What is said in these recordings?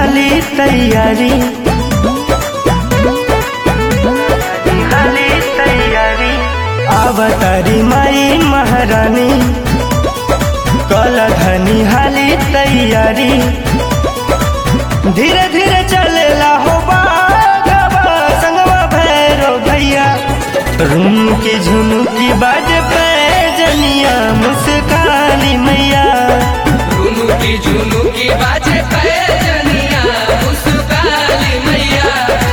हाली तैयारी हाली तैयारी अवतारी माई महारानी कल धनी हाली तैयारी धीरे धीरे चलेला हो बागवा संगवा भैरो भैया रूम की झुनुकी बाज पे जनिया मुस्कानी मैया झुनुकी झुनुकी बाजे पैजनिया मुस्काली मैया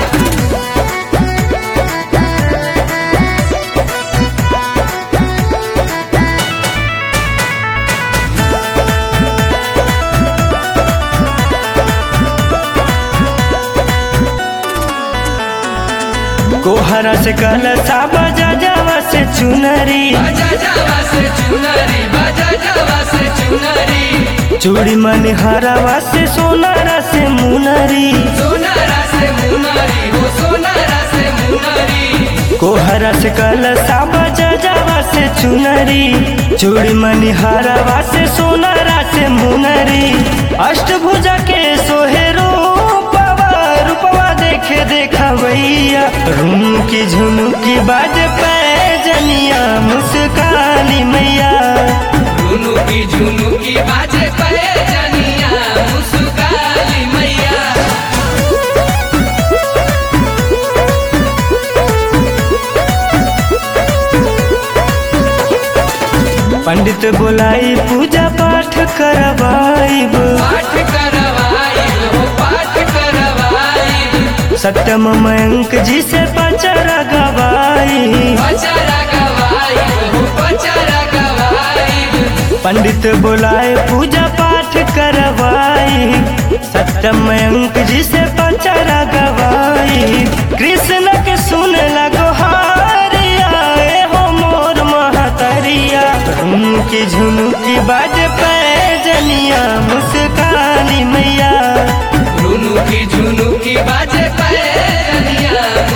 कोहरा से कल साबा जावा से चुनरी बाजा जावा से चुनरी बाजा जावा से चुनरी चूड़ी मन हरावा से सोनारा से मुनरी सोनारा से मुनरी हो सोनारा से मुनरी कोहरा से कल साबा जावा से चुनरी चूड़ी मन हरावा से सोनारा से मुनरी अष्टभुजा के सोहे रूपवा रूपवा देखे देखा भैया रूम की झुनुकी बाज पे जनिया मुस्कानी मैया झुनुकी झुनुकी बाजे पैजनिया मुस्काली मैया पंडित बुलाई पूजा पाठ करवाइब पाठ करवाई हो पाठ करवाई सत्यम मयंक जी से पचरा गवाई पचारा गवाई हो पचारा गवाई पंडित बुलाए पूजा पाठ करवाई सत्यम मयंक जी से पचरा गवाई कृष्ण के सुन लगो हारिया ए हो मोर महतरिया उनकी झुनुकी बाज पे जनिया मुस्कानी मैया झुनुकी झुनुकी बाजे पैजनिया